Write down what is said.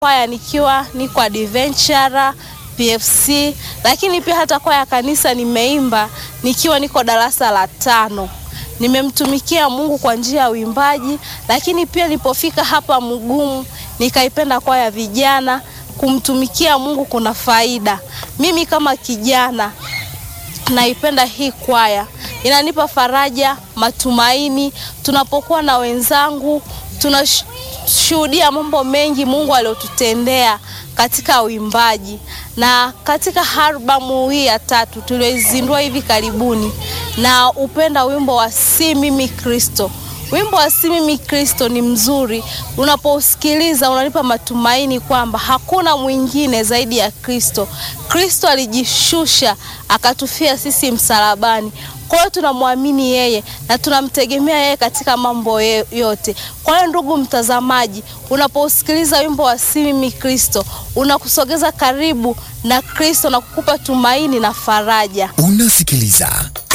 kwaya nikiwa niko adventure PFC, lakini pia hata kwaya ya kanisa nimeimba nikiwa niko darasa la tano. Nimemtumikia Mungu kwa njia ya uimbaji, lakini pia nilipofika hapa Mugumu nikaipenda kwaya ya vijana. Kumtumikia Mungu kuna faida. Mimi kama kijana naipenda hii kwaya, inanipa faraja, matumaini. Tunapokuwa na wenzangu, tunashuhudia mambo mengi Mungu aliyotutendea katika uimbaji. Na katika albamu hii ya tatu tulioizindua hivi karibuni, na upenda wimbo wa si mimi Kristo. Wimbo wa si mimi Kristo ni mzuri, unapousikiliza unanipa matumaini kwamba hakuna mwingine zaidi ya Kristo. Kristo alijishusha akatufia sisi msalabani. Kwa hiyo tunamwamini yeye na tunamtegemea yeye katika mambo yote. Kwa hiyo ndugu mtazamaji, unapousikiliza wimbo wa si mimi Kristo, unakusogeza karibu na Kristo na kukupa tumaini na faraja. Unasikiliza